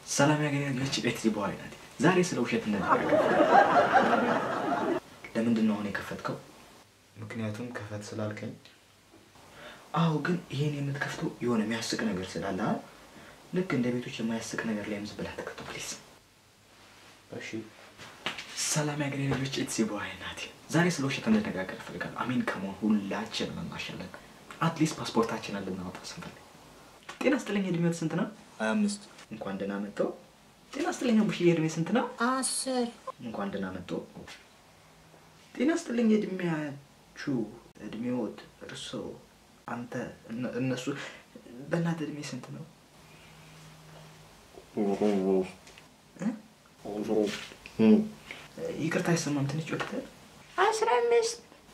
ሰላም ያገኛለች ቤት በኋላ ናት። ዛሬ ስለ ውሸት እንነጋገር። ለምንድን ነው አሁን የከፈትከው? ምክንያቱም ከፈት ስላልከኝ አዎ፣ ግን ይሄን የምትከፍተው የሆነ የሚያስቅ ነገር ስላለ አ? ልክ እንደ ቤቶች የማያስቅ ነገር ላይ ምስ ብላ ተከፍተው ፕሊዝ። እሺ ሰላም ያገኘ ልጆች ኢትስ በኋላ ናት። ዛሬ ስለ ውሸት እንነጋገር እፈልጋለሁ። አሚን ከመሆን ሁላችንም እናሻለን። አትሊስት ፓስፖርታችንን ልናወጣ ስንፈልግ። ጤና ስጥልኝ፣ እድሜዎት ስንት ነው? ሀያ አምስት እንኳን ደህና መጥተው። ጤና ስጥልኝ፣ ቡሽዬ እድሜ ስንት ነው? አስር እንኳን ደህና መጡ። ጤና ስጥልኝ እድሜያችሁ እድሜዎት እርሶ አንተ እነ- እነሱ በእናትህ እድሜ ስንት ነው? እ? ይቅርታ አይሰማም። ትንሽ ጮክተ አስራ አምስት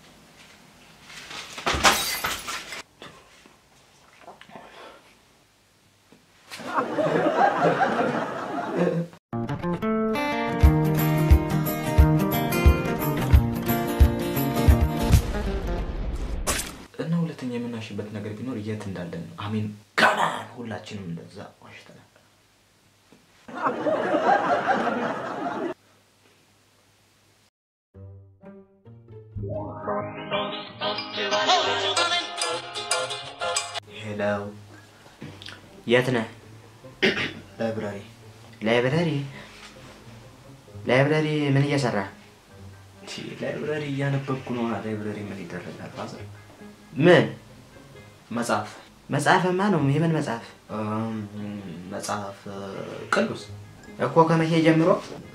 እና ሁለተኛ የምናሽበት ነገር ቢኖር የት እንዳለን ነው። አሚን ከማን ሁላችንም እንደዛ ዋሽተናል። ሄሎ የት ነህ? ላይብራሪ ላይብረሪ ላይብረሪ ምን እየሰራ ቺ ላይብረሪ እያነበብኩ ነው። ላይብረሪ ምን ይደረጋል? ፋዘር ምን መጽሐፍ መጽሐፍማ ነው የምን መጽሐፍ እም፣ መጽሐፍ እ፣ ቅዱስ እኮ ከመቼ ጀምሮ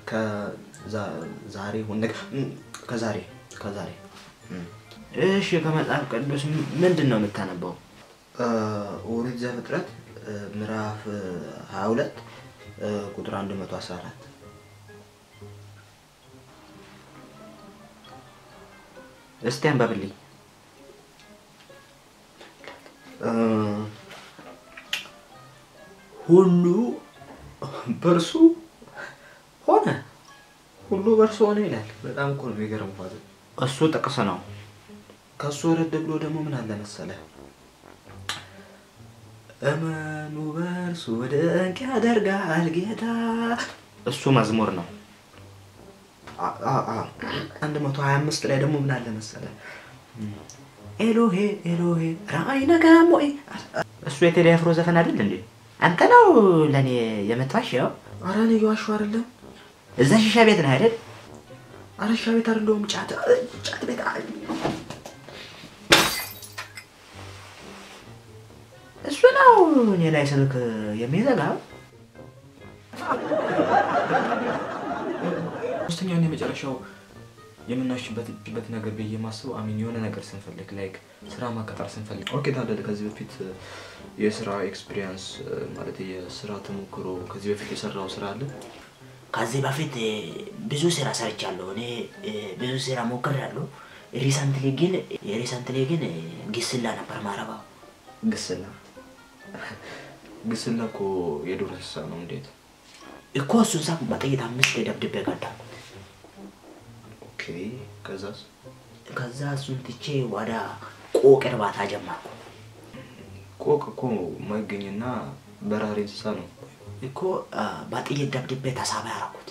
ከዛሬ ሁን ከዛሬ ከዛሬ እሺ ከመጽሐፍ ቅዱስ ም- ምንድን ነው የምታነበው እ፣ ኦሪት ዘፍጥረት እ፣ ምዕራፍ ሀያ ሁለት ቁጥር አንድ መቶ አስራ አራት እስቲ አንበብልኝ እ፣ ሁሉ በእርሱ ሆነ ሁሉ በእርሱ ሆነ ይላል። በጣም እኮ ነው የሚገርም ፋዘር እሱ ጥቅስ ነው ከሱ ወረድ ብሎ ደግሞ ምን አለ መሰለህ? እመኑ በእርሱ ድንቅ ያደርጋል ጌታ። እሱ መዝሙር ነው አንድ መቶ ሀያ አምስት ላይ ደግሞ ምን አለ መሰለህ? ኤሎሄ ኤሎሄ ራአይ ነጋሞይ እሱ የቴዲ አፍሮ ዘፈን አይደል እንዴ አንተ ነው ለእኔ የምትዋሸው አረ እኔ እየዋሸሁ አይደለም። እዛ ሺሻ ቤት ነህ አይደል አረሻ ቤት አይደለሁም፣ ጫት ጫት ቤት አይ፣ እሱ ነው እኔ ላይ ስልክ የሚዘጋው ሶስተኛውን የመጨረሻው የምናሽበት በት ነገር ብዬ የማስበው አሚን የሆነ ነገር ስንፈልግ ላይክ ስራ ማቀጠር ስንፈልግ ኦኬ ታደለ ከዚህ በፊት የስራ ኤክስፒሪየንስ ማለት የስራ ተሞክሮ ከዚህ በፊት የሰራው ስራ አለ ከዚህ በፊት እ፣ ብዙ ስራ ሰርቻለሁ። እኔ እ፣ ብዙ ስራ ሞክሬያለሁ። ሪሰንትሊ ግን ሪሰንትሊ ግን እ፣ ግስላ ነበር ማረባው። ግስላ ግስላ እኮ የዱር እንስሳ ነው እንዴት እኮ እሱን ሳቅ በጥይት አምስት ደብድቤ ገደልኩት። ኦኬ ከዛስ ከዛ እሱን ትቼ ወደ ቆቅ እርባታ ጀመርኩ። ቆቅ እኮ የማይገኝና በራሪ እንስሳ ነው እኮ እ፣ በጥይት ደብድቤ ተሳቢ ያደረኩት።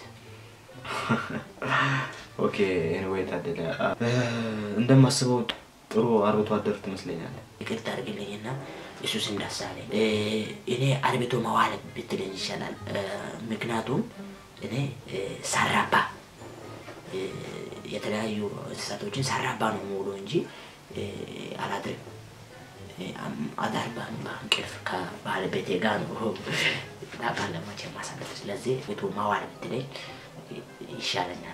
ኦኬ ኤኒዌይ ታደለ እ፣ እንደማስበው ጥሩ አርብቶ አደር ትመስለኛለህ ይቅርታ አድርግልኝና እሱ ስም ደስ አለኝ። እ፣ እኔ አርብቶ መዋል ብትለኝ ይሻላል። እ፣ ምክንያቱም እኔ እ፣ ሰራባ እ፣ የተለያዩ እንስሳቶችን ሰራባ ነው ሙሉ እንጂ እ፣ አላድርም። እ፣ አም- አዳር በ- በእንቅልፍ ከባለቤቴ ጋር ነው ባለሞቼ ማሳለፍ። ስለዚህ ቤቱ መዋል ብትለኝ ይሻለኛል።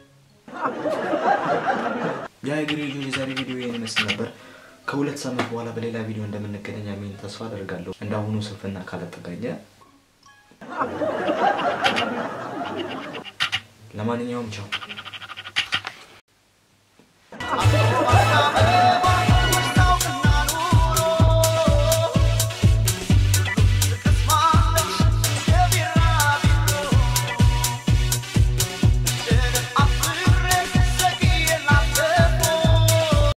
ያ የግሬ ልጆች የዛሬ ቪዲዮ ይህን ይመስል ነበር። ከሁለት ሳምንት በኋላ በሌላ ቪዲዮ እንደምንገናኝ አሜን ተስፋ አደርጋለሁ። እንዳሁኑ ስንፍና ካላጠቃኘ ለማንኛውም ቻው።